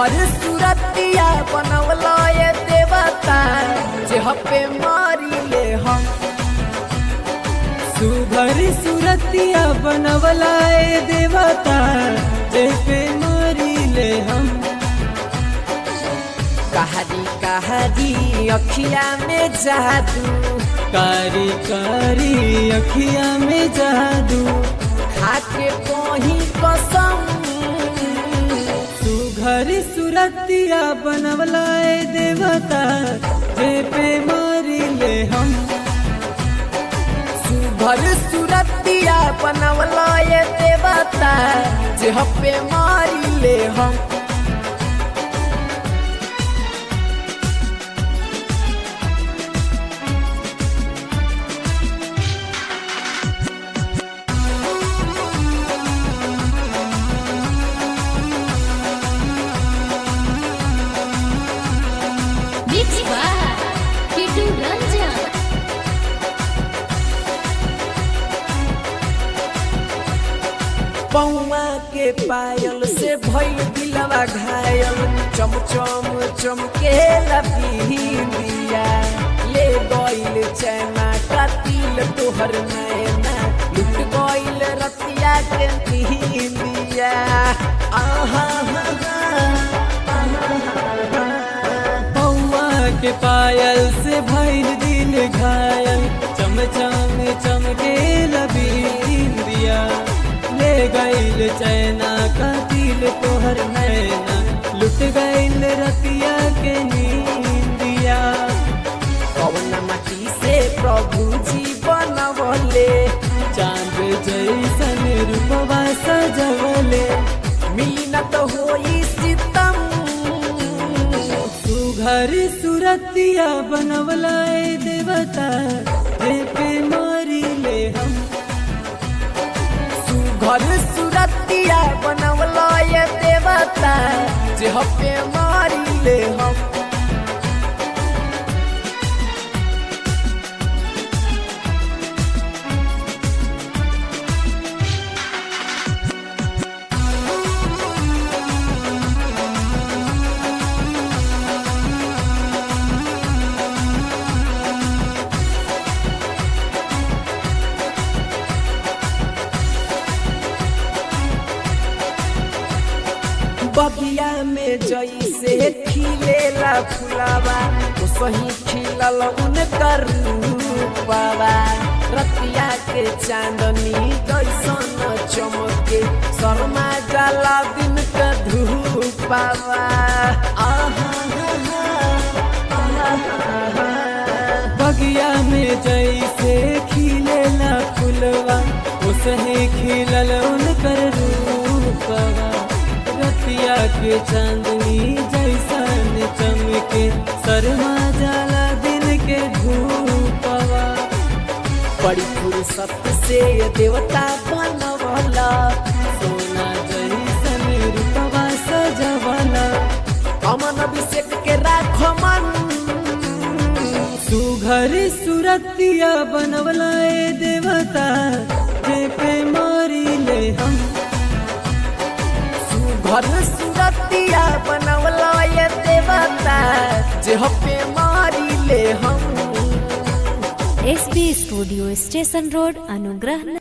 सुघर सुरतिया बनवला ये देवता जे हपे मारी ले हम सुघर सुरतिया बनवला ए देवता जे पे मारी ले हम कहानी कहानी अखिया में जादू कारी कारी अखिया में जादू खाके कोही कसम सुघर सुरतिया बनवला ए देवता जे पे मारी ले हम सुघर सुरतिया बनवला ये देवता जे हपे मारी ले हम Mix by Kitu Ranjan. पौआ के पायल से भइल दिलवा घायल चम चम चमके लपीलिया ले गइल चैना कतिल तोहर नैना लुट गइल रतिया के नींदिया आहा हा, हा, पौआ के पायल से भइल दिल घायल चम चम चमके लबी दिया ले गइल चैना का दिल तोहर नैना लुट गइल रतिया के नींदिया कौन माटी से प्रभु जी बनवले चांद जैसन रूपवा सजवले मिली न तो होई सितम सुघर सुरतिया बनवला ए देवता जे पे मारी ले हम घर सुरतिया बनवला ये देवता जे हपे मारी ले हम बगिया में जैसे खिलेला फुलावा तो सही खिलल उनकर रूपवा रतिया के चांदनी जैसन चमके शर्मा जाला दिन का धूपावा आहा बगिया में जैसे खिलेला फुलवा उसहे खिलल उनकर रूपवा रतिया के चांदनी जैसन चमके शर्मा जाला दिन के धूपवा बड़ी फुर्सत से ये देवता बनवला सोना जैसन रूपवा सजवला अमन अभिषेक के राखो मन सुघर सुरतिया बनवला ए देवता जे पे मारी ले हम घर सुरतिया बनवला ये देवता जे हपे मारी ले हम एसबी स्टूडियो स्टेशन रोड अनुग्रह